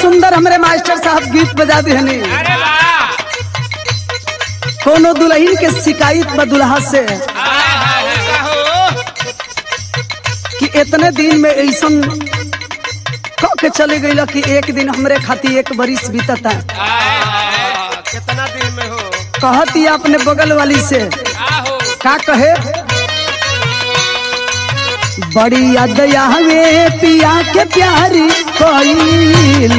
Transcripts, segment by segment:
सुंदर हमरे मास्टर साहब गीत बजा दिहनी अरे वाह कोनो दुल्हन के शिकायत बा दुल्हा से हाय हाय ऐसा हो कि इतने दिन में ऐसन कह के चले गई कि एक दिन हमरे खातिर एक बरिस बीतता हाय हाय कितना दिन में हो कहती अपने बगल वाली से का हो का कहे बड़ी याद आवे पिया के प्यारी कोई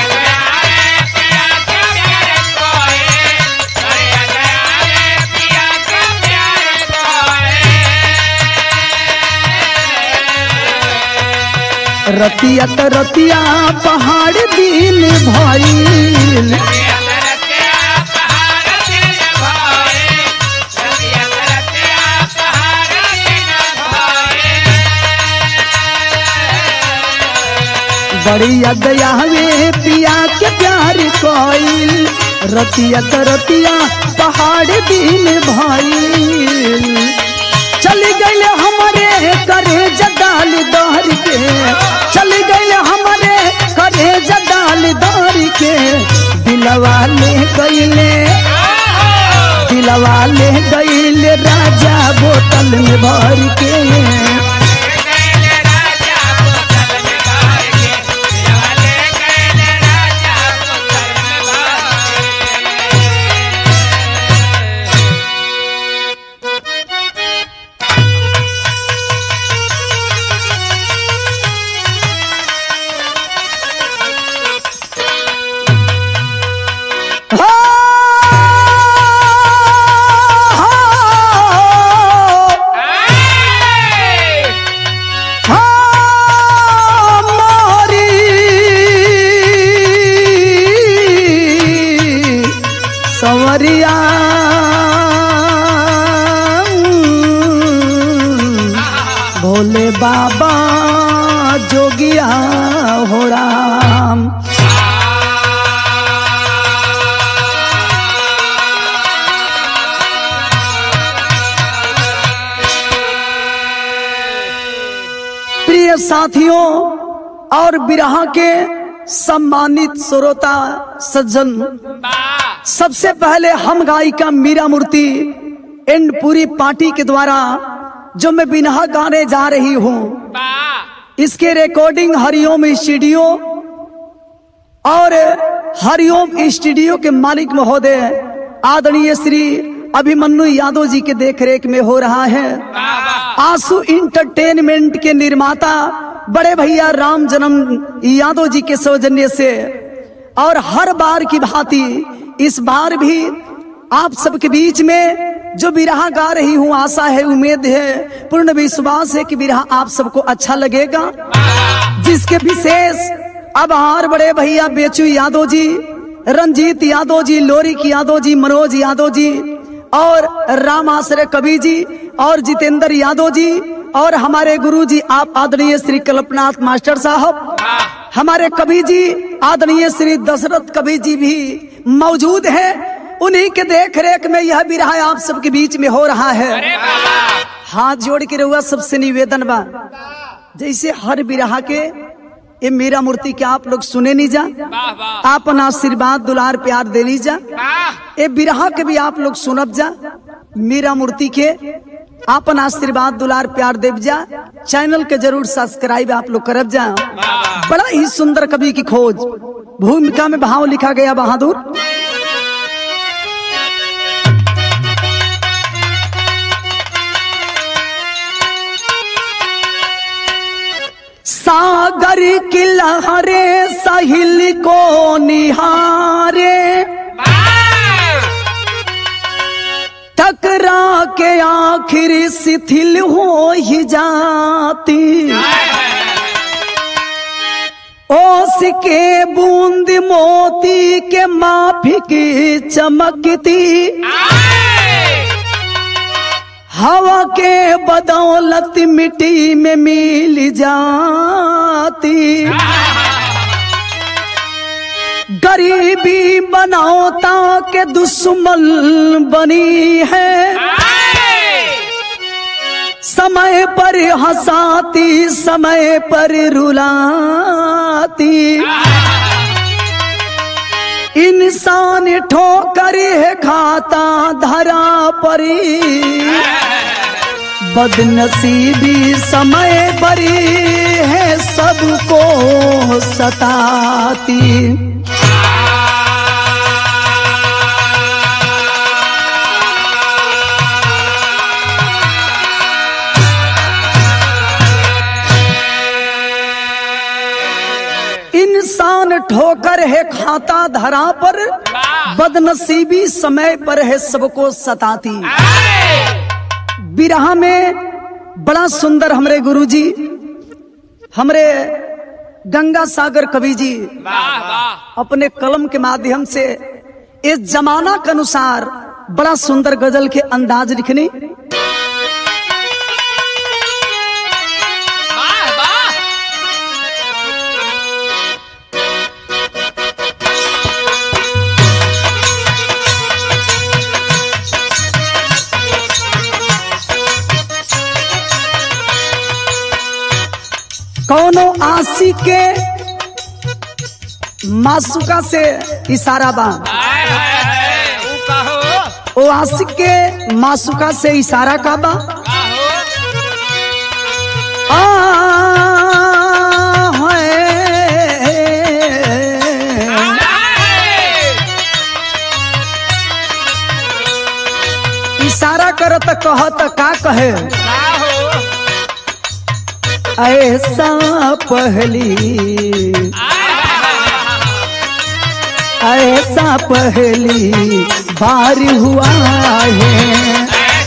रतिया त रतिया पहाड़ दिल भइल बड़ी याद आवे पिया के प्यार कोई रतिया त रतिया पहाड़ दिल भइल चली गईले हमारे करे जडाल दहर के चली गईले हमारे करे जडाल दहर के दिलवा ले गईले दिलवा ले गईले राजा बोतल में भर के हो, हो, हो, मोरी सवरिया भोले बाबा जोगिया हो राम प्रिय साथियों और बिरहा के सम्मानित श्रोता सज्जन सबसे पहले हम गायिका मीरा मूर्ति एंड पूरी पार्टी के द्वारा जो मैं बिनहा गाने जा रही हूँ इसके रिकॉर्डिंग हरिओम स्टूडियो और हरिओम स्टूडियो के मालिक महोदय आदरणीय श्री अभिमन्यु यादव जी के देखरेख में हो रहा है आंसू इंटरटेनमेंट के निर्माता बड़े भैया राम जन्म यादव जी के सौजन्य से और हर बार की भांति इस बार भी आप सबके बीच में जो बिरहा गा रही हूँ आशा है उम्मीद है पूर्ण विश्वास है कि बिरहा आप सबको अच्छा लगेगा जिसके विशेष आभार बड़े भैया बेचू यादव जी रंजीत यादव जी लोरिक यादव जी मनोज यादव जी और राम आश्रय कवि जी और जितेंद्र यादव जी और हमारे गुरु जी आप आदरणीय श्री कल्पनाथ मास्टर साहब हमारे कवि जी आदरणीय श्री दशरथ कवि जी भी मौजूद हैं उन्हीं के देख रेख में यह बिरहा आप सबके बीच में हो रहा है हाथ जोड़ के रहुआ सबसे निवेदन बा जैसे हर बिरहा के ये मेरा मूर्ति के आप लोग सुने नहीं जा आपन आशीर्वाद दुलार प्यार दे ली जा ये बिरहा के भी आप लोग सुनब जा मेरा मूर्ति के आपन आशीर्वाद दुलार प्यार देव जा चैनल के जरूर सब्सक्राइब आप लोग करब जा बड़ा ही सुंदर कवि की खोज भूमिका में भाव लिखा गया बहादुर सागर की लहरे साहिल को निहारे टकरा के आखिर शिथिल हो ही जाती ओस के बूंद मोती के माफिक चमकती हवा के बदौलत मिट्टी में मिल जाती गरीबी बनौता के दुश्मन बनी है समय पर हंसाती समय पर रुलाती इंसान ठोकर है खाता धरा परी बदनसीबी समय परी है सबको सताती इंसान ठोकर है खाता धरा पर बदनसीबी समय पर है सबको सताती बिरहा में बड़ा सुंदर हमरे गुरुजी हमरे गंगा सागर कवि जी वाह वाह अपने कलम के माध्यम से इस जमाना के अनुसार बड़ा सुंदर गजल के अंदाज लिखनी वाह वाह कौनो आशी के मासुका से इशारा बा हाय हाय हाय ऊ कहो ओ आशिक के मासुका से इशारा का बा कहो आ, है। इशारा करत कहत का कहे ऐसा पहली ऐसा पहली बार हुआ है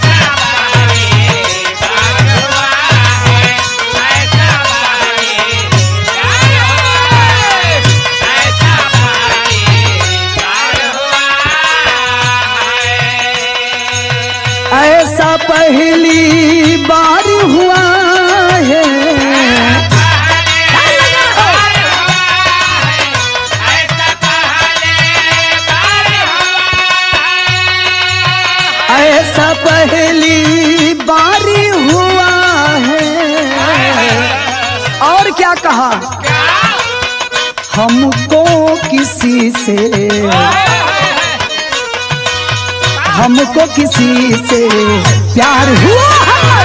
ऐसा पहली बार हुआ है ऐसा पहली बार हुआ है और क्या कहा हमको किसी से हमको किसी से प्यार हुआ है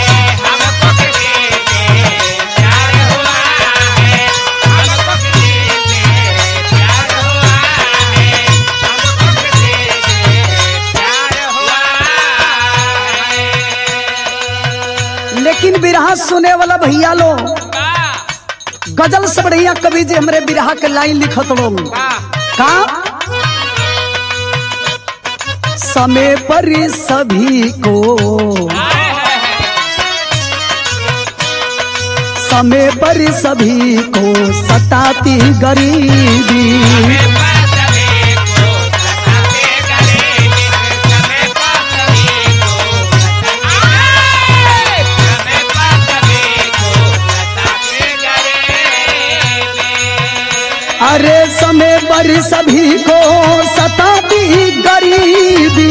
लेकिन बिरहा सुने वाला भैया लो गजल से बढ़िया कवि जी हमरे बिरहा के लाइन लिखत लो का समय पर सभी को समय पर सभी को सताती गरीबी अरे समय पर सभी को सताती गरीबी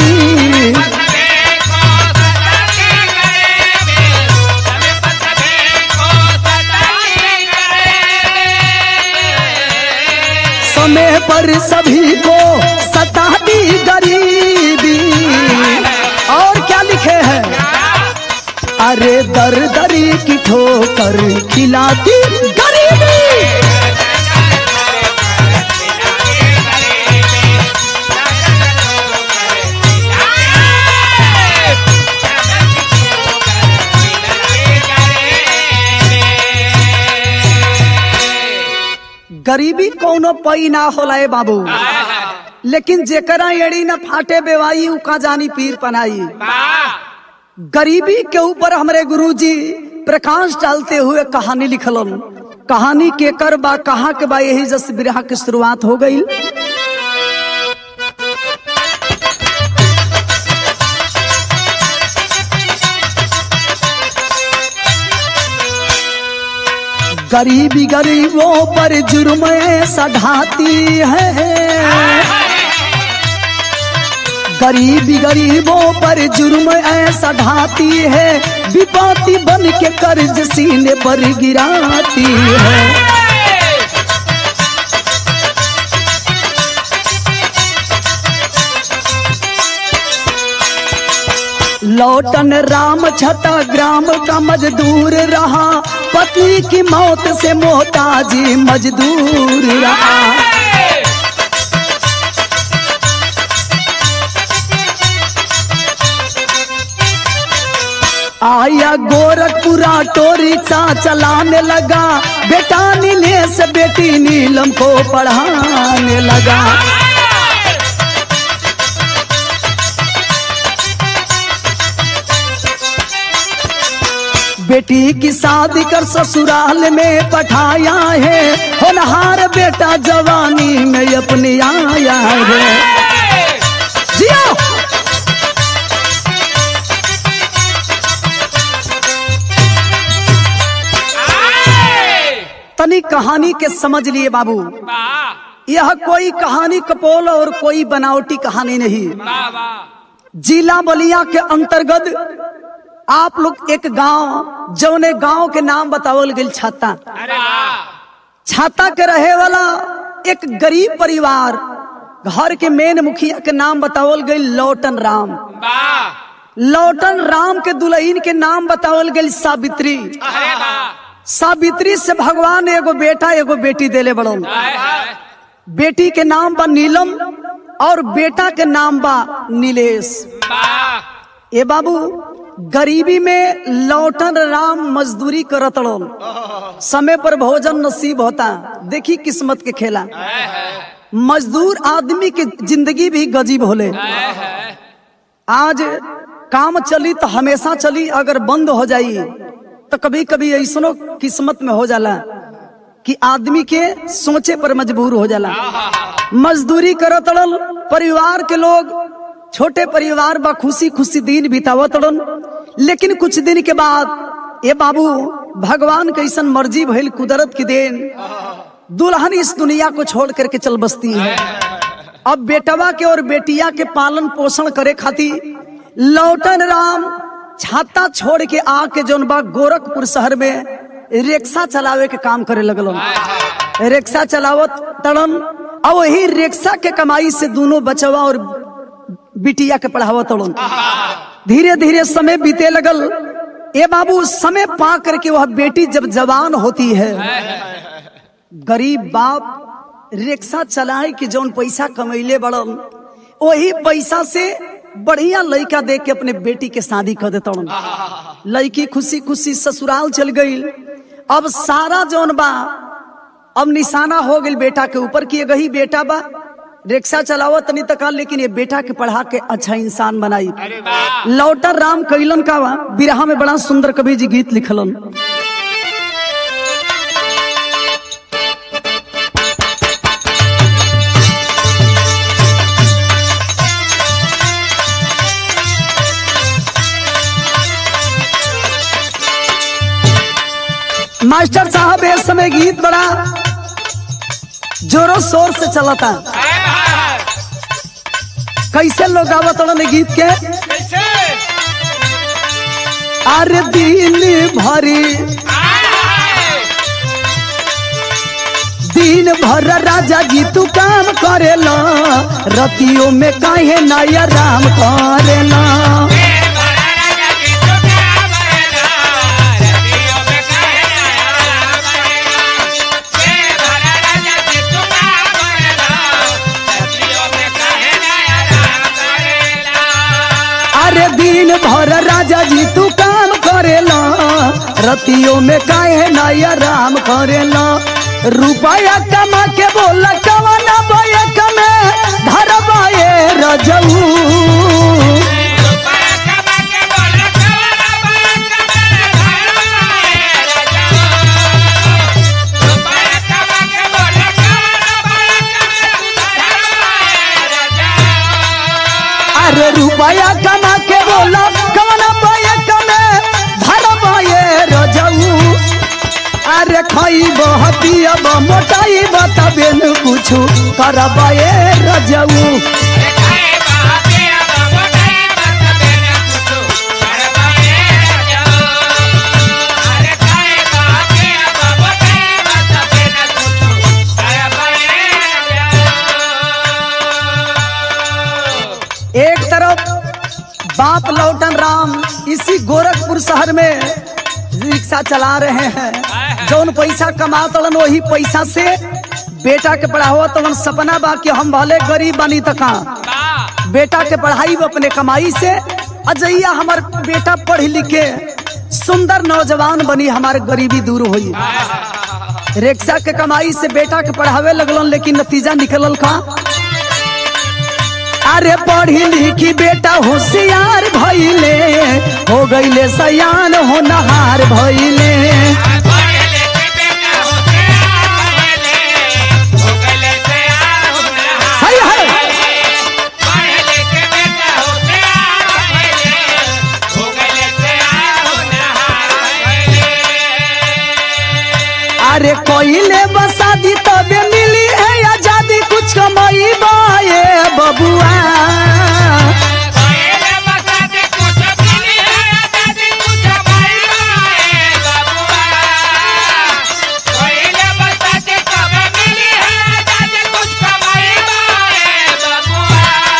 समय पर सभी को सताती गरीबी और क्या लिखे हैं अरे दर दरी की ठोकर खिलाती गरीबी गरीबी कौनो पई ना होला ए बाबू लेकिन जेकरा एड़ी न फाटे बेवाई उ का जानी पीर पनाई गरीबी के ऊपर हमरे गुरुजी प्रकाश डालते हुए कहानी लिखलन कहानी के कर बा कहाँ के बा यही जस बिरहा की शुरुआत हो गई गरीबी गरीबों पर जुर्म ऐसा ढाती है गरीबी गरीबों पर जुर्म ऐसा ढाती है विपाती बन के कर्ज सीने पर गिराती है लौटन राम छता ग्राम का मजदूर रहा पत्नी की मौत से मोहताजी मजदूर रहा आया गोरखपुरा टो रिक्शा चलाने लगा बेटा नीलेश बेटी नीलम को पढ़ाने लगा बेटी की शादी कर ससुराल में पठाया है होनहार बेटा जवानी में अपनी आया है जिया तनी कहानी के समझ लिए बाबू यह कोई कहानी कपोल और कोई बनावटी कहानी नहीं जिला बलिया के अंतर्गत आप लोग एक गांव जौने गांव के नाम बतावल गई छाता अरे वाह छाता के रहे वाला एक गरीब परिवार घर के मेन मुखिया के नाम बतावल गई लौटन राम वाह लौटन राम के दुल्हन के नाम बतावल गई सावित्री अरे वाह सावित्री से भगवान एगो बेटा एगो बेटी देले बड़न हाय हाय बेटी के नाम बा नीलम और बेटा के नाम बा नीलेश वाह ए बाबू गरीबी में लौटन राम मजदूरी करत रहन समय पर भोजन नसीब होता देखी किस्मत के खेला हाय हाय मजदूर आदमी की जिंदगी भी गजीब होले हाय हाय आज काम चली तो हमेशा चली अगर बंद हो जाई तो कभी कभी ऐसनो किस्मत में हो जाला कि आदमी के सोचे पर मजबूर हो जाला मजदूरी करत रहन परिवार के लोग छोटे परिवार बा खुशी खुशी दिन बितावत रहन लेकिन कुछ दिन के बाद ये बाबू भगवान कैसन मर्जी भइल कुदरत की देन दुल्हन इस दुनिया को छोड़ करके चल बसती है अब बेटवा के और बेटिया के पालन पोषण करे खातिर लौटन राम छाता छोड़ के आके जौन बा गोरखपुर शहर में रिक्शा चलावे के काम करे लगल रिक्शा चलावत तड़न और वही रिक्शा के कमाई से दोनों बचवा और बिटिया के पढ़ावत तड़न धीरे धीरे समय बीते लगल ए बाबू समय पा करके वह बेटी जब जवान होती है गरीब बाप रिक्शा चलाए के जौन पैसा कमैले बड़न वही पैसा से बढ़िया लड़का देख के अपने बेटी के शादी कर देता लड़की खुशी खुशी ससुराल चल गई अब सारा जौन बा अब निशाना हो गई बेटा के ऊपर कि गही बेटा बा रिक्शा चलावत तनी तक लेकिन ये बेटा के पढ़ा के अच्छा इंसान बनाई अरे वाह लौटर राम कैलन का बा बिरहा में बड़ा सुंदर कवि जी गीत लिखलन मास्टर साहब इस समय गीत बड़ा जोरों शोर से चलता हाय हाय कैसे लोग गावत रहन गीत के कैसे अरे दिन भरी हाय हाय दिन भर राजा जी तू काम करेला रतियों में काहे नया राम करेला अरे दिन भर राजा जी तू काम करेला रतियों में काहे नया राम करेला रुपया कमा के बोला कवना बैक में धरबाए रजऊ अरे रुपया कमा के बोला कवना बैक में धरबाए रजऊ अरे खइब हतियब मोटाइब तबे न कुछु करबाए रजऊ एक तरफ बाप लौटन राम पैसा चला रहे हैं जौन पैसा कमा तड़न वही पैसा से बेटा के पढ़ाओ तवन सपना बा कि हम भले गरीब बनी तक बा बेटा के पढ़ाई अपने कमाई से अजैया हमार बेटा पढ़ लिखे सुंदर नौजवान बनी हमारे गरीबी दूर हुई रिक्शा के कमाई से बेटा के पढ़ावे लगलन लेकिन नतीजा निकलल का अरे पढ़ी लिखी बेटा होशियार भइले हो गईले सयान हो नहार भइले पढ़ले के बेटा होते पढ़ले हो गले तैयार हो रहा सही है पढ़ले के बेटा होते पढ़ले हो गले तैयार हो रहा अरे कोइले बसादी तबे मिली है आजादी कुछ कमाई बाए बबुआ पढ़ले बता दे कुछ मिली है दादी कुछ भाई बाए बाबूआ पढ़ले बता दे कब मिली है दादी कुछ कमाई बाए बाबूआ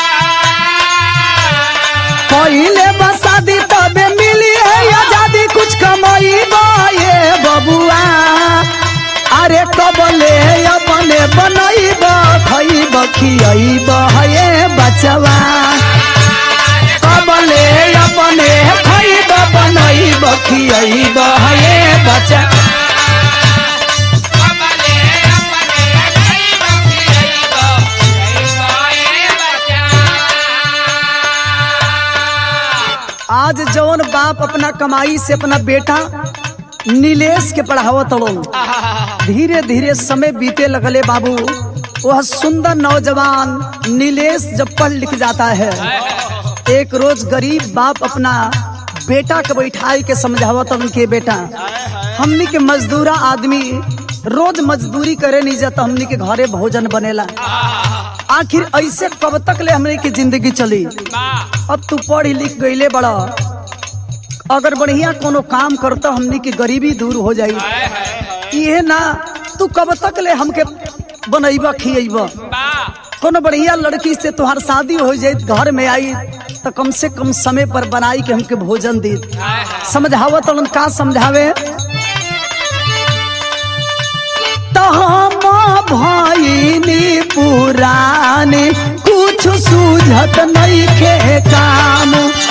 कोइले बसादी तबे मिली है आजादी कुछ कमाई बाए बबुआ अरे कबले अपने बनैब खैब खियैब हे बचवा कबले अपने खैब बनैब खियैब हे बचवा कमले अपने गरीब गरीब गरीब बचा आज जौन बाप अपना कमाई से अपना बेटा नीलेश के पढ़ावत तड़ो धीरे धीरे समय बीते लगले बाबू वह सुंदर नौजवान नीलेश जब पढ़ लिख जाता है एक रोज गरीब बाप अपना बेटा के बैठाई के समझावत उनके बेटा हमनी के मजदूरा आदमी रोज मजदूरी करे नहीं जाता हमनी के घरे भोजन बनेला आखिर ऐसे कब तक ले हमनी की जिंदगी चली अब तू पढ़ लिख गईले बड़ा अगर बढ़िया कोनो काम करता हमनी की गरीबी दूर हो जाई ये ना तू कब तक ले हमके बनैबा खियैबा कोनो बढ़िया लड़की से तुहार शादी हो जाए घर में आई तो कम से कम समय पर बनाई के हमके भोजन दी समझावत उन का समझावे तो हम भइनी पुरानी कुछ सूझत नहीं के काम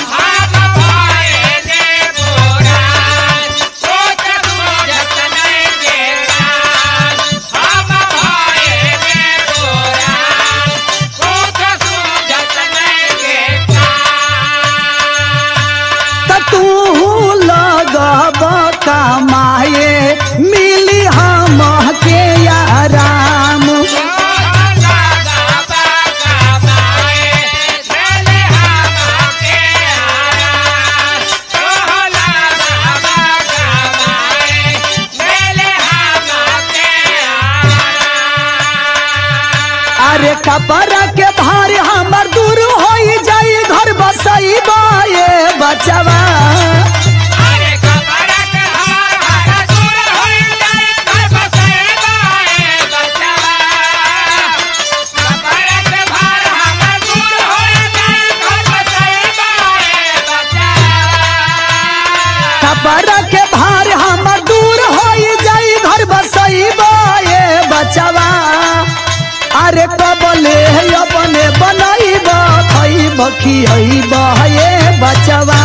त तू लगब कमाए मिली हम के आराम अरे कपड़ा के भार हमर दूर हो जाई घर बसई बाए बचवा कपड़ा के भार हमर दूर हो जाई घर बसई बाए बचवा अरे कबले अपने बनैब खैब खियैब हे बचवा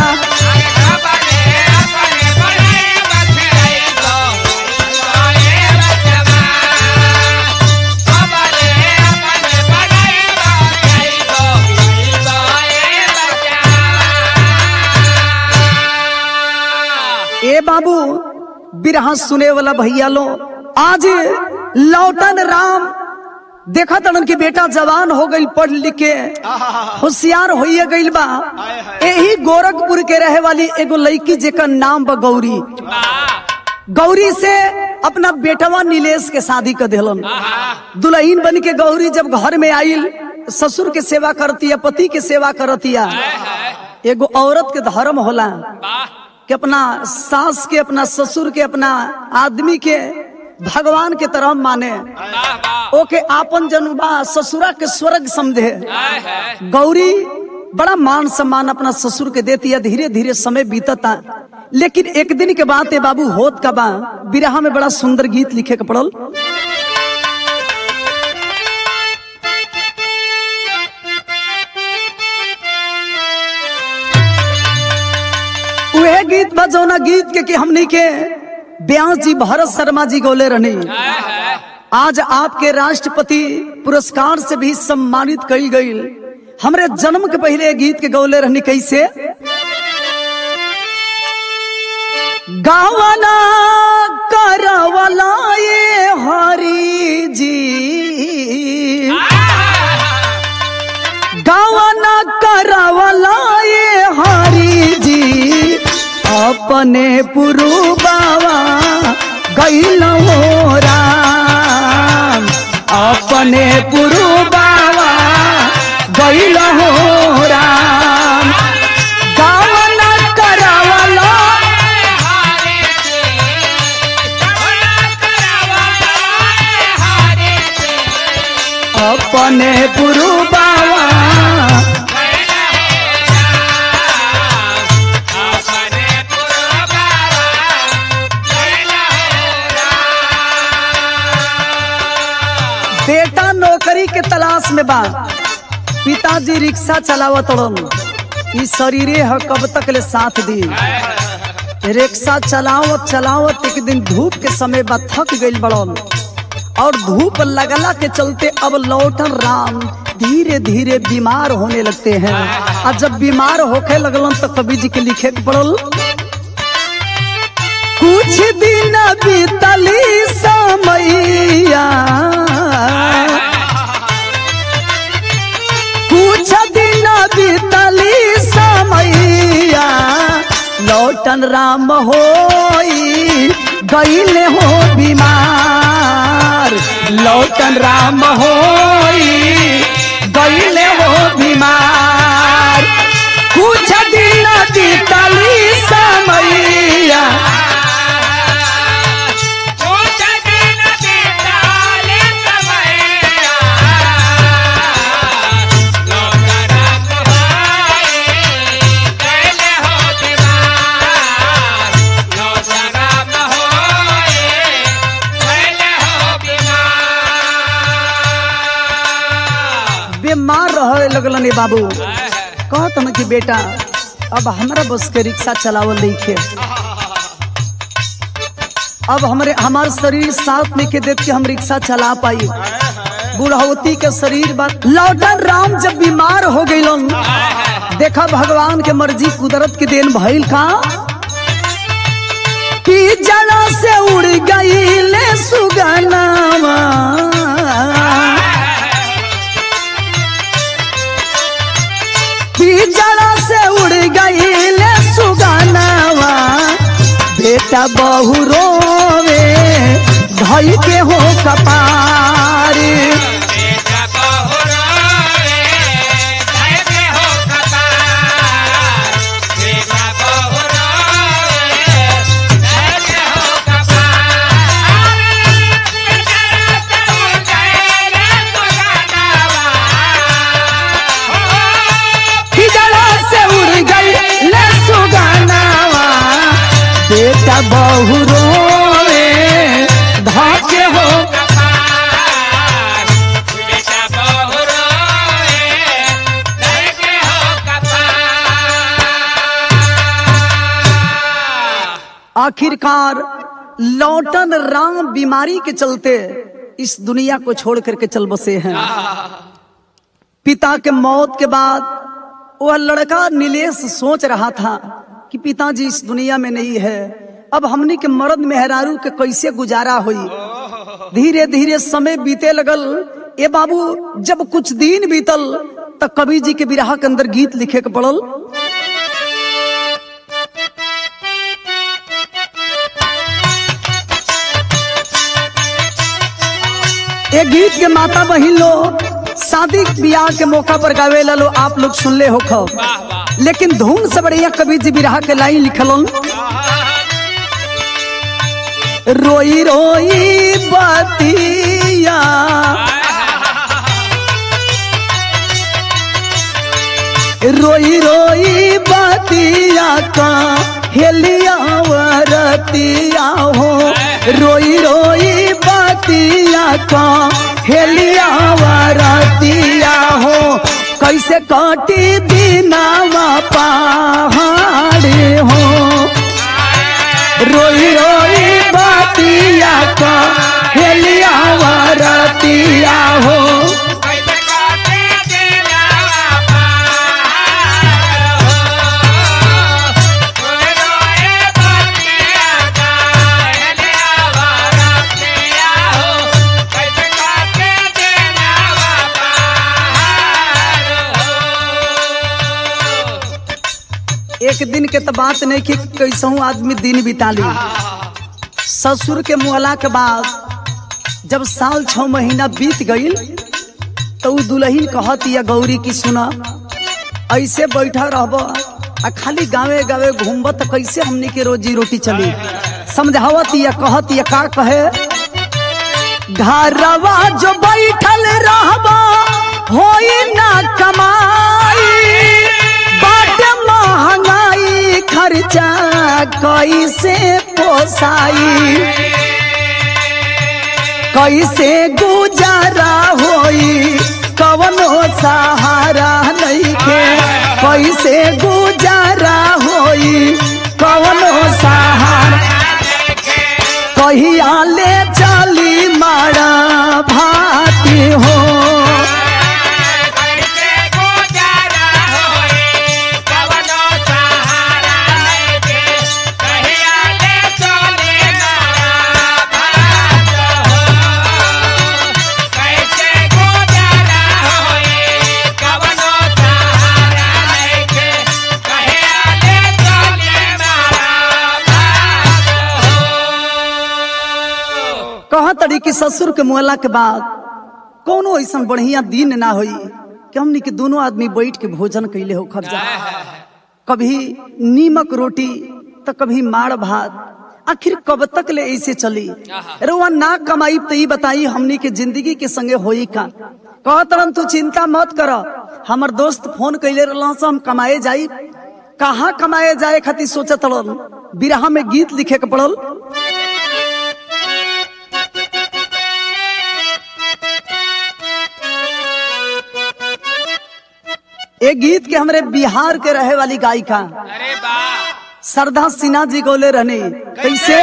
ए बाबू बिरहा सुने वाला भैया लो आज लौटन राम देखा तड़न की बेटा जवान हो गई पढ़ लिख के होशियार होइए गईल बा यही गोरखपुर के रहे वाली एगो लड़की जेकर नाम बा गौरी गौरी से अपना बेटवा नीलेश के शादी कर दिलन दुल्हन बन के गौरी जब घर में आइल ससुर के सेवा करती है पति के सेवा करती है एगो औरत के धर्म होला कि अपना सास के अपना ससुर के अपना आदमी के भगवान के तरह माने ओके आपन जनुबा ससुरा के स्वर्ग समझे गौरी बड़ा मान सम्मान अपना ससुर के देती है धीरे धीरे समय बीतता लेकिन एक दिन के बाद ए बाबू होत का बा बिरहा में बड़ा सुंदर गीत लिखे के पड़ल वह गीत बा जौना गीत के कि हमनी के ब्यास जी भरत शर्मा जी गोले रहनी आज आपके राष्ट्रपति पुरस्कार से भी सम्मानित कई गई हमरे जन्म के पहले ये गीत के गौले रहनी कैसे गावना करवला ये हरी जी गावना करवला ये हरी जी अपने पुरु बाबा गैल हो राम अपने पुरु बाबा गैल हो राम गावना करवला अपने पुरु बाबा बेटा नौकरी के तलाश में बा पिताजी रिक्शा चलावत रन ई शरीरे ह कब तक ले साथ दी रिक्शा चलावत चलावत एक दिन धूप के समय बा थक गइल बड़न और धूप लगला के चलते अब लौटन राम धीरे धीरे बीमार होने लगते हैं और जब बीमार होके लगलन तो कवि जी के लिखे के पड़ल कुछ दिन बीतली समैया कुछ दिन बीतली समैया लौटन राम होई गईले हो बीमार लौटन राम होई गईले हो बीमार कुछ दिन बीतली समैया बीमार रहे लगलन ए बाबू कहत न कि बेटा अब हमरा बस के रिक्शा चलावल देखे अब हमरे हमार शरीर साथ में के देख के हम रिक्शा चला पाई बुढ़ौती के शरीर बा लौटन राम जब बीमार हो गइलन देखा भगवान के मर्जी कुदरत के देन भइल का कि जड़ा से उड़ गईले सुगनावा जड़ा से उड़ गईले सुगनावा बेटा बहु रोवे धई के हो कपार जड़ा से उड़ गईले सुगनावा बेटा बहु रोवे धई के हो आखिरकार लौटन राम बीमारी के चलते इस दुनिया को छोड़ करके चल बसे हैं पिता के मौत के बाद वह लड़का नीलेश सोच रहा था कि पिताजी इस दुनिया में नहीं है अब हमनी के मर्द मेहरारू के कैसे गुजारा हुई धीरे धीरे समय बीते लगल ए बाबू जब कुछ दिन बीतल तो कवि जी के विरह के अंदर गीत लिखे के पड़ल ये गीत के माता बहिन लो शादी ब्याह के मौका पर गावे लो आप लोग सुनले हो खो लेकिन धुन से बढ़िया कवि जी बिरहा के लाइन लिखलन रोई रोई बतिया रोई रोई बतिया का हेलिया वरतिया हो रोई रोई बतिया का हेलिया वरतिया हो कैसे कटी दिनावा पहाड़ हो रोई रोई बतिया का हेलिया वरतिया हो कैसे काटे दिलावा पहाड़ हो रोए रोए बतिया का हेलियावा रतिया हो कैसे काटे दिलावा पहाड़ हो एक दिन के तो बात नहीं कि कैसहू आदमी दिन बिता ली ससुर के मुहला के बाद जब साल छह महीना बीत गईल तो उ दुल्हन कहत या गौरी की सुना ऐसे बैठा रहब आ खाली गावे गावे घूमब तो कैसे हमनी के रोजी रोटी चली समझावत या कहत या का कहे घरवा जो बैठल रहबा होई ना कमाई बाट महंगाई खर्चा कैसे पोसाई कैसे गुजारा होई कवनो सहारा नइखे कैसे गुजारा होई कवनो सहारा कहिया ले चली मारा भाती हो कैसे गुजारा होए कवनो सहारा लेके कहिया ले चले मारा भात हो कैसे गुजारा होए कवनो सहारा लेके कहिया ले चले मारा भात हो कहा तड़ी कि ससुर के मुहला के बाद कोनो ऐसा बढ़िया दिन ना होई कि हमनी के दोनों आदमी बैठ के भोजन कैले हो खर्चा कभी नीमक रोटी तो कभी माड़ भात आखिर कब तक ले ऐसे चली रुआ ना कमाई तो ई बताई हमनी के जिंदगी के संगे होई का कह तरन तू चिंता मत कर हमर दोस्त फोन कैले रहला से हम कमाए जाई कहाँ कमाए जाए खातिर सोचत रहल बिरहा में गीत लिखे के पड़ल एक गीत के हमरे बिहार के रहे वाली गायिका अरे वाह श्रद्धा सिन्हा जी गोले रहने कैसे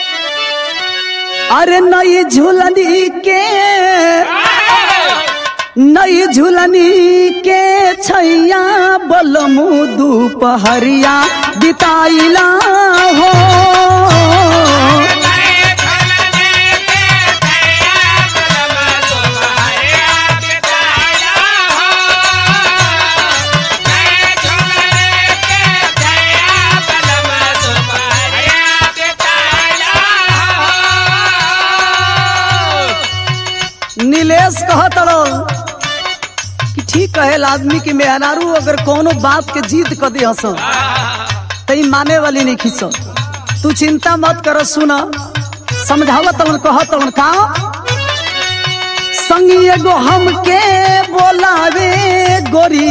अरे नई झूलनी के नई झूलनी के छैया बलमु दुपहरिया बिताइला हो नए झलने के थैया बलम तुम्हारे बिताया हो नए झलने के थैया बलम तुम्हारे बिताया हो नीलेश कहत रहो कि ठीक कहे आदमी की मेहरारू अगर कोनो बात के जीत कर दे हस तई माने वाली नहीं खींच तू चिंता मत कर सुन समझावत कहत का संगी एगो हमके बोलावे गोरी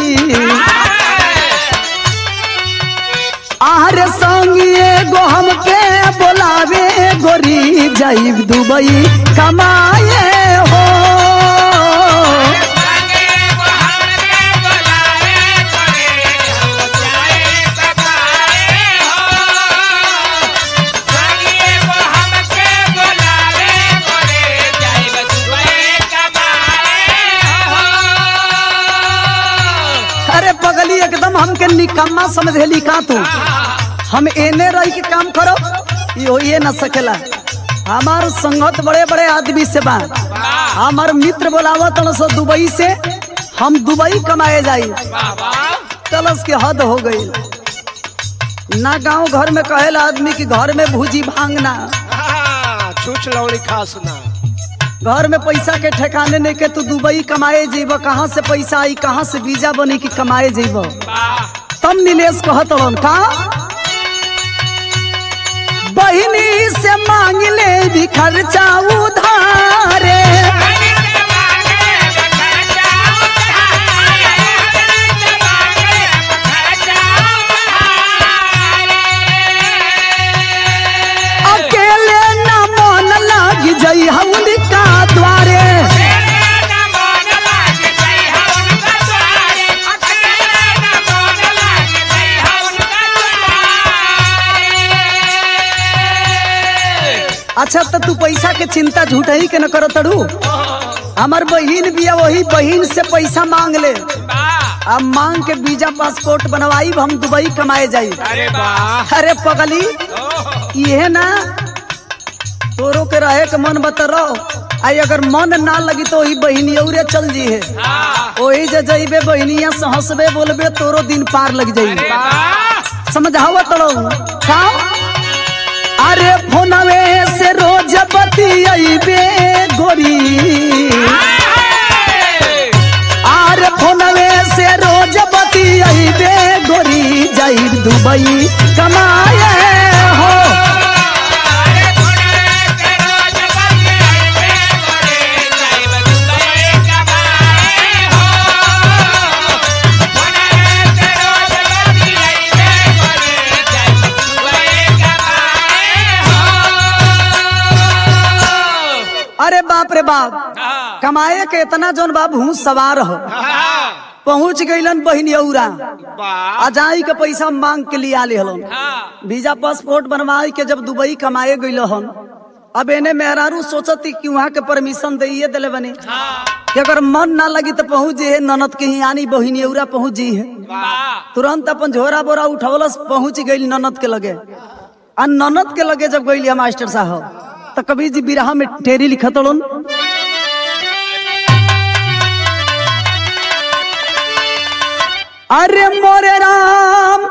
आरे संगी एगो हमके बोलावे गोरी जाइब दुबई कमाए हो संगे वो हमके बुलाए करे हम जाए सकाए हो संगे वो हमके बुलाए करे जाए दुबई कमाए हो अरे पगली एकदम हमके निकम्मा समझेली का तू हम एने रही के काम करो यो ये न सकेला हमार संगत बड़े बड़े आदमी से बा हमार मित्र बोलावत सो दुबई से हम दुबई कमाए जाई वाह वाह तलस के हद हो गई ना गांव घर में कहेला आदमी की घर में भूजी भांगना हाँ, छूछ लौड़ी खास ना घर में पैसा के ठिकाने नहीं के तू दुबई कमाए जेब कहाँ से पैसा आई कहाँ से वीजा बनी कि कमाए जेब वाह तब नीलेश कहत रहन का बहिनी से मांग ले भी खर्चा उधारे अच्छा तो तू पैसा के चिंता झूठ ही के न कर तड़ू हमार बहिन बिया वही बहिन से पैसा मांग ले अब मांग के वीजा पासपोर्ट बनवाई हम दुबई कमाए जाई अरे वाह अरे पगली ये ना तोरो के रहे के मन बतरो आई अगर मन ना लगी तो वही बहिनी औरे चल जी है हाँ वही जे जइबे बहिनिया से हंसबे बोलबे तोरो दिन पार लग जाई अरे वाह समझावा तड़ो का अरे फोनवे से रोज बतियाइबे गोरी आरे फोनवे से रोज बतियाइबे गोरी जाई दुबई कमाए हो अरे थोड़ा के रोज बंदे आइबे गोरे जाइब दुबई कमाए हो थोड़ा के रोज बंदे आइबे गोरे जाइब दुबई कमाए हो अरे बाप रे बाप हाँ कमाए के इतना जोन बाप हूँ सवार हो हाँ पहुंच गईलन बहिनी औरा वाह अजाई के पैसा मांग के लिए आले हलन हाँ वीजा पासपोर्ट बनवाई के जब दुबई कमाए गई हन अब एने मेहरारू सोचती कि वहाँ के परमिशन दिए दिले बने हाँ कि अगर मन ना लगी तो पहुंच जी है ननद के ही आनी बहिनी औरा पहुंच जी है वाह तुरंत अपन झोरा बोरा उठवलस पहुंच गई ननद के लगे आ ननद के लगे जब गई मास्टर साहब तो कभी जी बिरहा में टेरी लिखत हलन अरे मोरे राम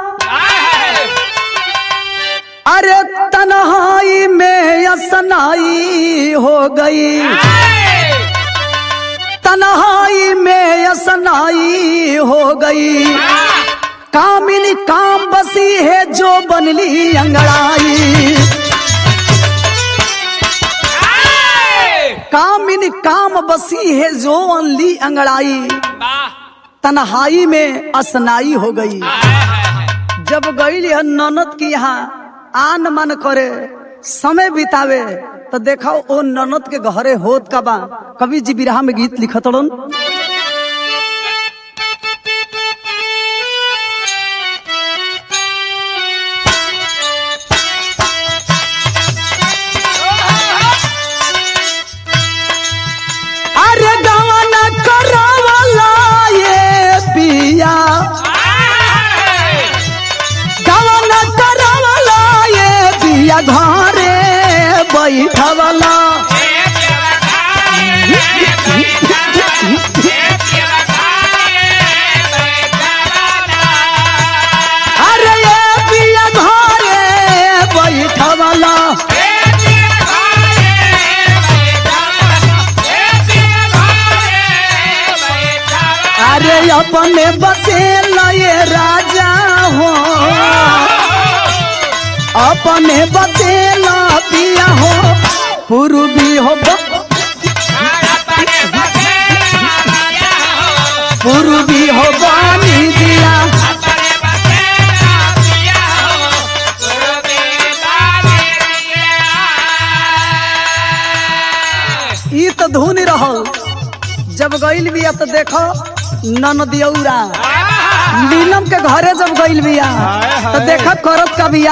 अरे तन्हाई में असनाई हो गई तन्हाई में असनाई हो गई कामिनी काम बसी है जो बनली अंगड़ाई कामिनी काम बसी है जो बनली अंगड़ाई तन्हाई में असनाई हो गई जब गई है ननद की यहाँ आन मन करे समय बितावे तो देखा ओ ननद के घरे होत का बा कवि जी बिरहा में गीत लिखत रन अरे गवन करवला ये पिया गवन करवला ये पिया घरे बैठवला अरे ये पिया घरे बैठवला अरे अपने बसे ये राजा हो अपने बसे पिया हो पूर्वी हो ब- पूर्वी हो बानी दिया ई तो धुन रहल जब गईल बिया तो देखो ननदियौरा नीलम के घरे जब गईल बिया तो देखो करत का बिया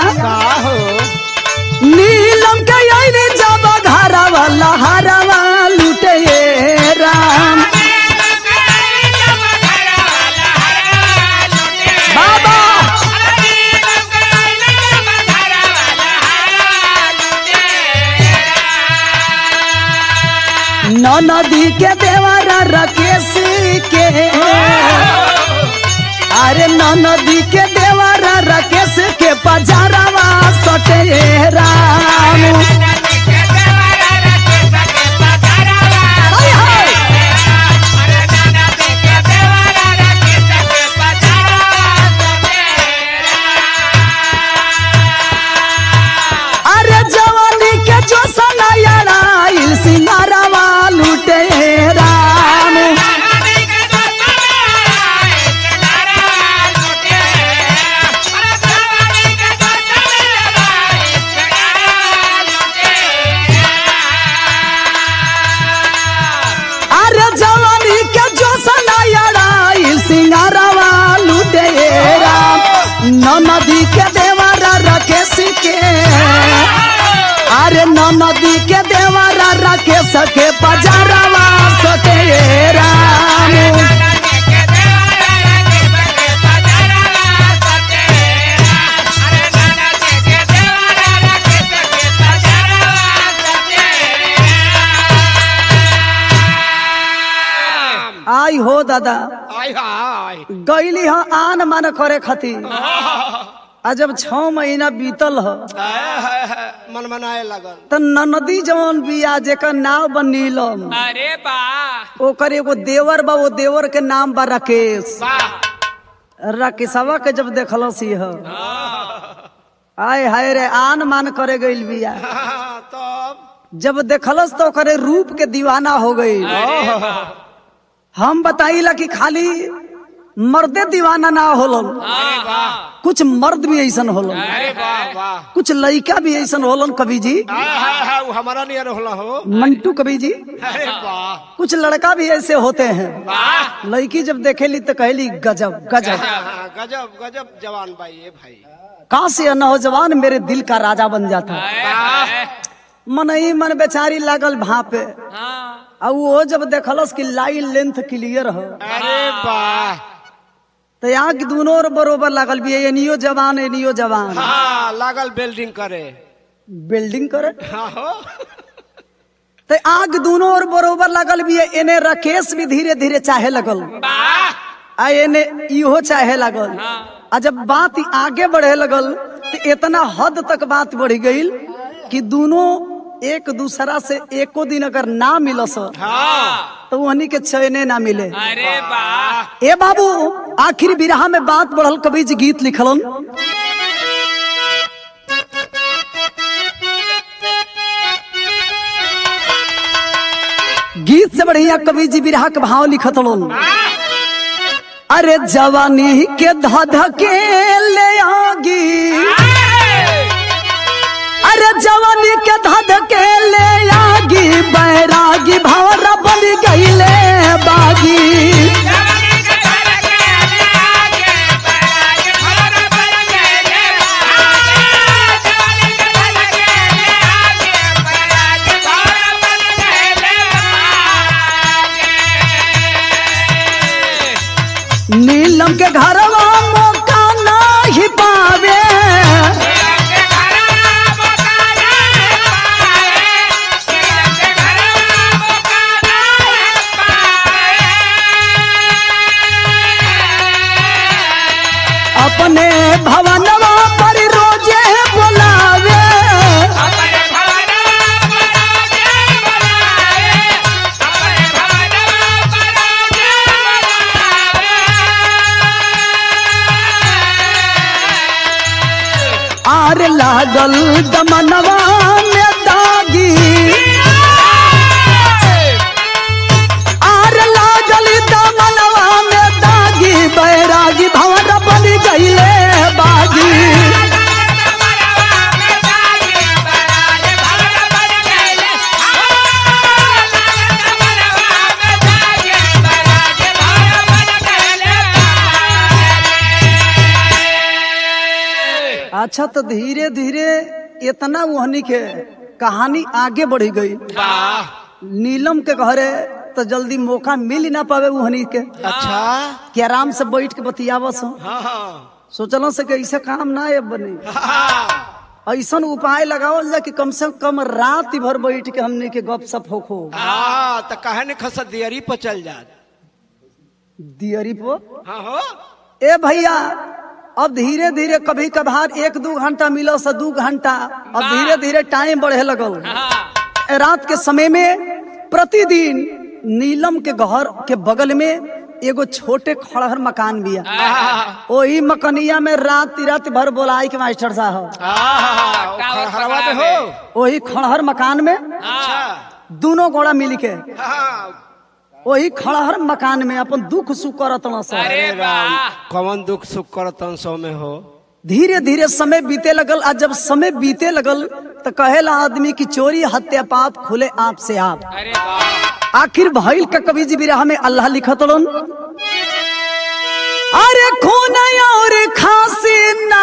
नीलम के आईने जब घरवा लहरवा लुटे राम बाबा नदी के देवरा रकेश के अरे नदी के देवरा रकेश के पजारवा सटे राम हाय हाय अरे जवानी के जो सनायराइल सिंगारवा लुटे राम राके सके पजारवा सके राम आई हो दादा आई हाय गईली ह आन मान करे खातिर आ जब छह महीना बीतल ह हाय, हाय, हाय, मन मनाए लगल त ननदी जवन बिया जेकर नाव बा नीलम अरे बा ओकर एगो देवर बा वो देवर के नाम बा राकेश वाह राकेशवा के जब देखलस यह आय हाय रे आन मान करे गईल बिया हाँ, तब जब देखलस तो ओकरे रूप के दीवाना हो गई अरे बा हम बताइला कि खाली मर्दे दीवाना ना होलन अरे वाह कुछ मर्द भी ऐसन होलन अरे वाह वाह कुछ लड़का भी ऐसन होलन कवि जी हाय, हाय, हाय, वो हमारा नियर होला हो मंटू कवि जी अरे वाह कुछ लड़का भी ऐसे होते हैं वाह लड़की जब देखेली तो कहली गजब गजब हाँ, गजब गजब जवान भाई ये भाई कहा से यह नौजवान मेरे दिल का राजा बन जाता अरे मन ही मन बेचारी लागल भापे हाँ और वो जब देखलस कि लाइन लेंथ क्लियर हो अरे वाह तो यहाँ की दोनों ओर बरोबर लागल भी है एनियो जवान एनियो जवान हाँ लागल बिल्डिंग करे बिल्डिंग करे हाँ हो तो आग दोनों ओर बरोबर लागल भी है एने राकेश भी धीरे धीरे चाहे लगल वाह आ एने इहो चाहे लगल आ जब बात आगे बढ़े लगल तो इतना हद तक बात बढ़ गई कि दोनों एक दूसरा से एको दिन अगर ना मिलस हाँ तो वहनी के चैने ना मिले अरे वाह ए बाबू आखिर बिरहा में बात बढ़ल कवि जी गीत लिखलन गीत से बढ़िया कवि जी बिरहा के भाव लिखत लोन अरे जवानी के धध के ले आगी अरे जवानी के धध के ले आगी बैरागी भवरा बन गईले बागी जवानी के घर के लागे बड़ाई घर बन गए आगे जवानी के घर के लागे बड़ाई घर बन गए नीलम के घरवा मौका नहीं पावे के घर मकाना पाए के घर मकाना पाए अपने भवनवा पर रोजे बुलावे अपने भवन पराजे बुलाए अपने भवन पराजे बुलाए आर लागल दमनवा में दागी आर लागल दमनवा में दागी बैरागी भवन बन गईले बागी अच्छा तो धीरे धीरे इतना वहनी के कहानी आगे बढ़ी गई नीलम के घरे तो जल्दी मौका मिल ही ना पावे वहनी के अच्छा कि आराम से बैठ के बतियावस हो हाँ हाँ सोचल से कि ऐसा काम ना है बने हाँ ऐसा उपाय लगावल जा कि कम से कम रात भर बैठ के हमने के गप सप होखो हाँ तो कहे ने खस दियरी पर चल जा दियरी पो हाँ हो ए भैया अब धीरे धीरे कभी कभार एक दू घंटा मिलो से दू घंटा अब धीरे धीरे टाइम बढ़े लगल रात के समय में प्रतिदिन नीलम के घर के बगल में एगो छोटे खड़हर मकान बिया वही मकनिया में रात रात भर बोलाई के मास्टर साहब हाँ खड़हरवा में हो वही खड़हर मकान में अच्छा दोनों गोड़ा मिल के हाँ वही खड़हर मकान में अपन दुख सुख करत न सब अरे वाह कौन दुख सुख करतन सो में हो धीरे धीरे समय बीते लगल आ जब समय बीते लगल तो कहेला आदमी की चोरी हत्या पाप खुले आप से आप अरे वाह आखिर भइल का कवि जी बिरहा में अल्लाह लिखतलन अरे खून और खांसी ना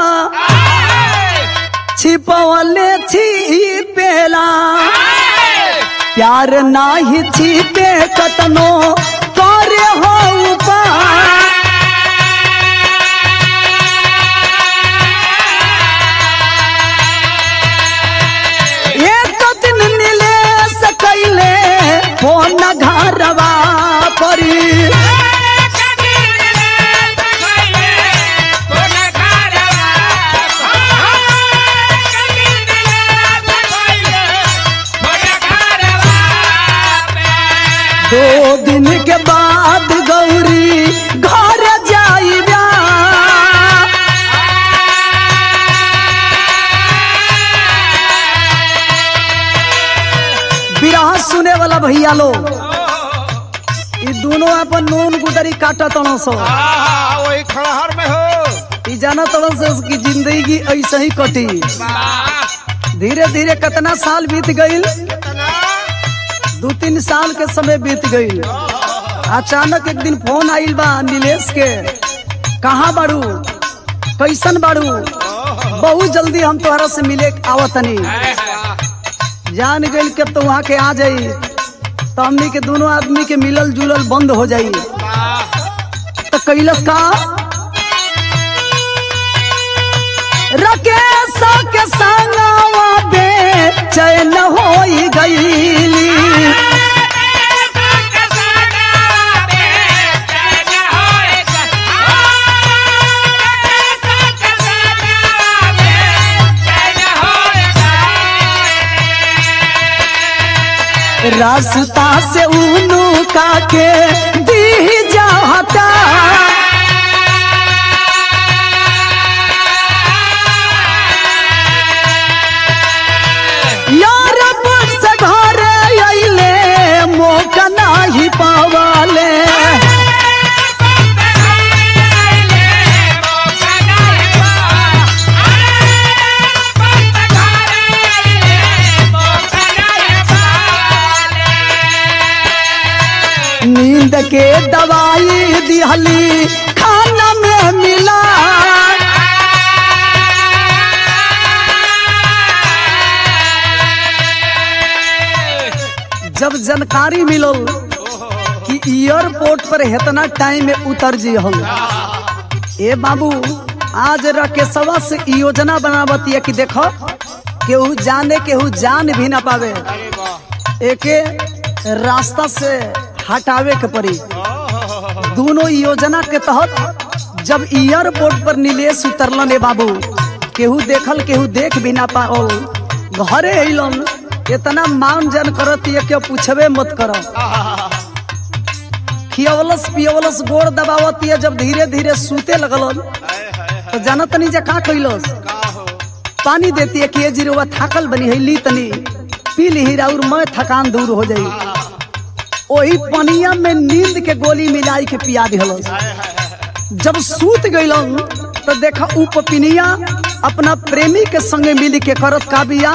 छिपवले छी पेला प्यार नाही छिपे कतनो करे हो उपाय एक दिन नीले सकैले हो न घरवा परी दो दिन के बाद गौरी घर जाइबा बिरहा सुने वाला भैया लोग ई दोनों अपन नून गुदरी काटा तड़ो सो हाँ, वही खड़हर में हो ई जाना तड़ो से उसकी जिंदगी ऐसे ही कटी धीरे धीरे कितना साल बीत गईल कितना दो तीन साल के समय बीत गईल अचानक एक दिन फोन आइल बा नीलेश के कहाँ बाड़ू कैसन बाड़ू बहुत जल्दी हम तोहरा से मिले आवतनी जान गईल के तो वहाँ के आ जाई तो हमनी के दोनों आदमी के मिलल जुलल बंद हो जाई तो कैलस का राकेश के संगवा बे चैन होई गईली रास्ता से उनु का के दी जाता यार से घर अइले मौका नाही पावाले नींद के दवाई दिहली खाना में मिला जब जानकारी मिलल कि एयरपोर्ट पर इतना टाइम में उतर जी हम ए बाबू आज राकेशवा से ई योजना बनावती है कि देखो केहू जाने केहू जान भी ना पावे एके रास्ता से हटावे के पड़ी दोनों योजना के तहत जब एयरपोर्ट पर नीलेश उतरलन ए बाबू केहू देखल केहू देख भी ना पाओ घरे अइलन इतना मान जन करत ये के पूछबे मत कर खियवलस पियवलस गोड़ दबावत ये जब धीरे धीरे सूते लगलन तो जानत नहीं जे का कइलस पानी देती है कि ये जीरो थाकल बनी है ली तनी पी ली और मैं थकान दूर हो जाई ओही पनिया में नींद के गोली मिलाई के पिया दिहलस जब सूत गइलन तो देखा उ पपिनिया अपना प्रेमी के संगे मिल के करत का बिया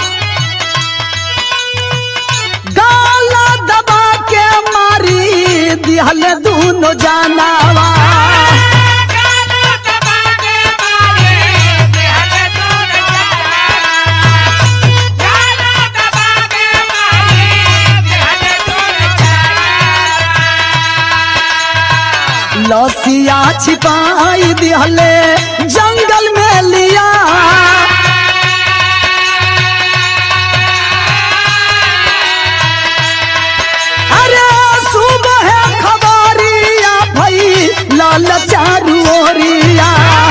गाला दबा के मारी दिहल दूनो जानावा लसिया छिपाई दिहले जंगल में लिया अरे सुबह खबरिया भई लाल चारू ओरिया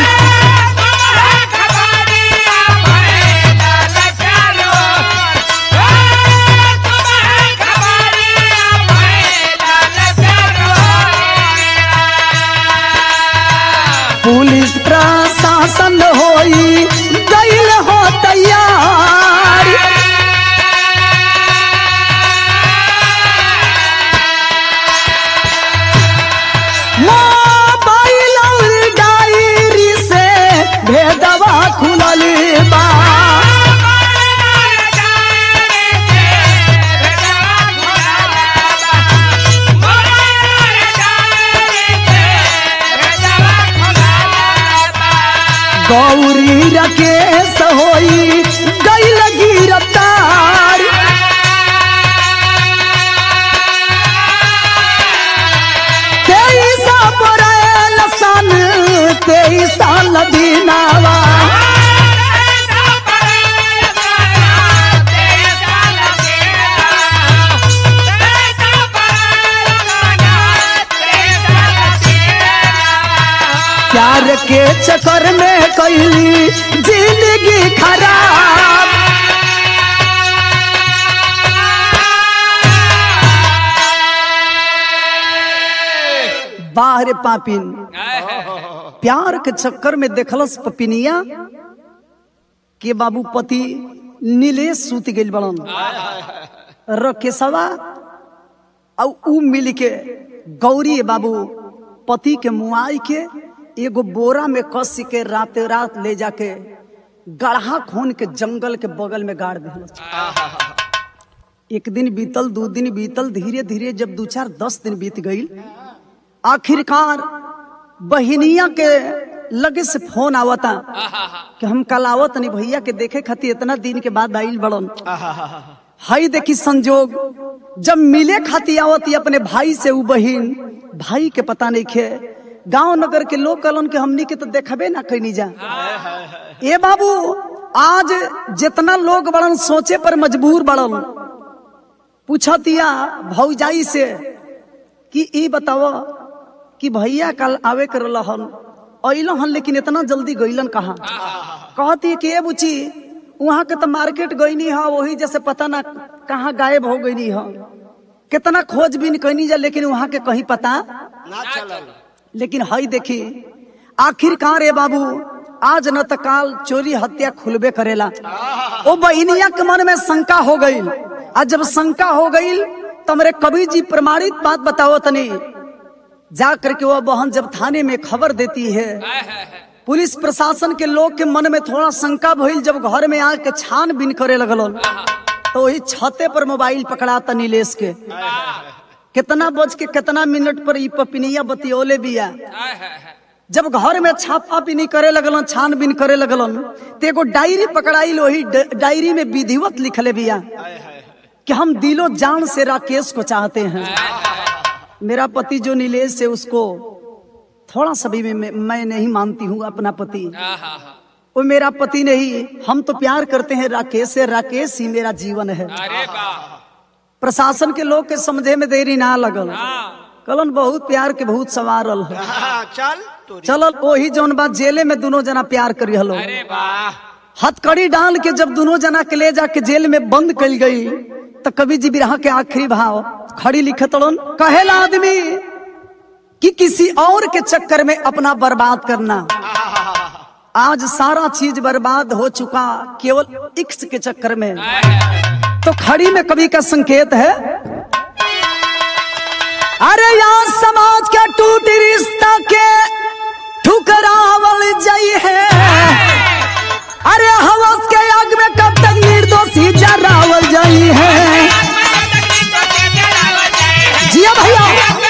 पुलिस प्रशासन होई गइल हो तैयार मोबाइल और डायरी से भेदवा खुलल बा गौरी रकेश होई गइल गिरफ्तार के चक्कर में कैली जिंदगी खराब बाहर पापिन प्यार के चक्कर में देखलस पपिनिया के बाबू पति नीलेश सूत गेल बड़न रकेशवा और ऊ मिल के गौरी बाबू पति के मुआई के एगो बोरा में कस के राते रात ले जाके गढ़ा खून के जंगल के बगल में गाड़ दिल एक दिन बीतल दो दिन बीतल धीरे धीरे जब दो चार दस दिन बीत गई आखिरकार बहिनिया के लगे से फोन आवता कि हम कल आवत नहीं भैया के देखे खातिर इतना दिन के बाद आइल बड़न हाई देखी संजोग जब मिले खाती आवत अपने भाई से उ बहिन भाई के पता नहीं खे गांव नगर के लोग कलन के हमनी के तो देखबे ना कैनी जा ए बाबू आज जितना लोग बड़न सोचे पर मजबूर बड़न पूछतिया भौजाई से कि ई बताव कि भैया कल आवे कर रहन अइलो हन लेकिन इतना जल्दी गइलन कहा कहती कि ए बुची वहां के तो मार्केट गईनी हा वही जैसे पता ना कहाँ गायब हो गईनी हा कितना खोजबीन कैनी जा लेकिन वहां के कहीं पता ना चलल लेकिन हई देखी आखिरकार ए बाबू आज न त काल चोरी हत्या खुलबे करेला ओ बहिनिया के मन में शंका हो गई आज जब शंका हो गई तो मेरे कवि जी प्रमाणित बात बताओ तनी जा करके वह बहन जब थाने में खबर देती है पुलिस प्रशासन के लोग के मन में थोड़ा शंका भइल जब घर में आके छानबीन करे लगलन तो वही छते पर मोबाइल पकड़ाता नीलेश के कितना बज के कितना मिनट पर ई पपिनिया बतियोले बिया जब घर में छापा बीनी करे लगलन छानबीन करे लगलन तो एगो डायरी पकड़ाई वही ड- डायरी में विधिवत लिखले बिया कि हम दिलो जान से राकेश को चाहते हैं मेरा पति जो नीलेश है उसको थोड़ा सा भी मैं, मैं नहीं मानती हूँ अपना पति वो मेरा पति नहीं हम तो प्यार करते हैं राकेश से राकेश ही मेरा जीवन है अरे वाह प्रशासन के लोग के समझे में देरी ना लगल कलन बहुत प्यार के बहुत सवारल है हाँ, चल तोरी चलल वही जौन बात जेले में दोनों जना प्यार करी हलो अरे वाह हथकड़ी डाल के जब दोनों जना के ले जाके जेल में बंद कल गई तो कवि जी बिरहा के आखिरी भाव खड़ी लिखे तड़न कहेला आदमी कि किसी और के चक्कर में अपना बर्बाद करना आज सारा चीज बर्बाद हो चुका केवल इक्स के चक्कर में तो खड़ी में कवि का संकेत है अरे यहाँ समाज का टूटी रिश्ता के ठुकरावल जई है अरे हवस के आग में कब तक निर्दोषी जरावल जई है जिया भैया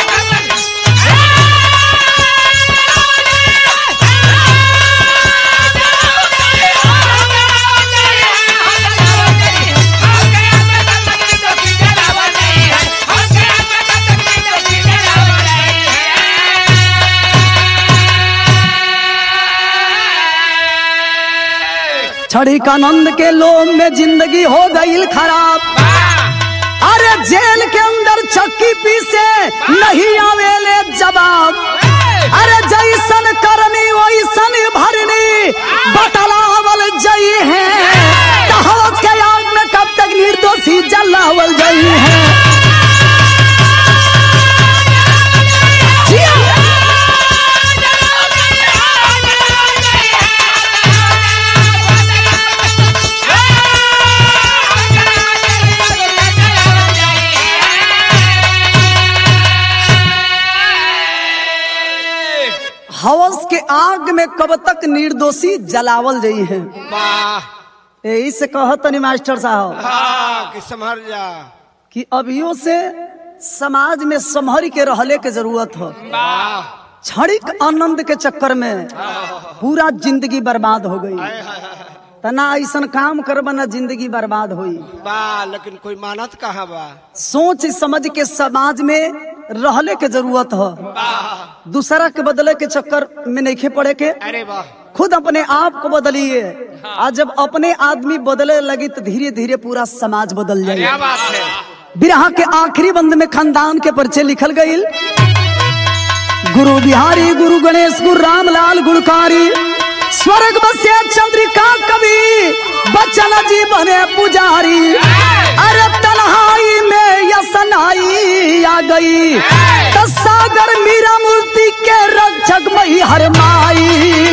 क्षणिक आनंद के लोम में जिंदगी हो गई खराब अरे जेल के अंदर चक्की पीसे नहीं आवेले जवाब अरे जैसन करनी वैसन भरनी बतलावल जई है तो हवस के आग में कब तक निर्दोषी जलावल जई है जिया। हवस के आग में कब तक निर्दोषी जलावल जई है वाह यही से कहतनी मास्टर साहब हाँ कि संभर जा कि अभियो से समाज में संभर के रहले के जरूरत हो वाह क्षणिक आनंद के चक्कर में पूरा जिंदगी बर्बाद हो गई तना ऐसा काम करब ना जिंदगी बर्बाद हुई वाह लेकिन कोई मानत कहाँ बा सोच समझ के समाज में रहले के जरूरत हो दूसरा के बदले के चक्कर में नहीं पड़े के अरे वाह खुद अपने आप को बदलिए आज जब अपने आदमी बदले लगी तो धीरे धीरे पूरा समाज बदल क्या जाए बात है बिरहा के आखिरी बंद में खानदान के परिचय लिखल गई गुरु बिहारी गुरु गणेश गुरु रामलाल गुणकारी स्वर्ग बसे चंद्रिका कवि बच्चन जी बने पुजारी अरे तन्हाई में यसनाई आ गई तो सागर मीरा मूर्ति के रक्षक मही हर माई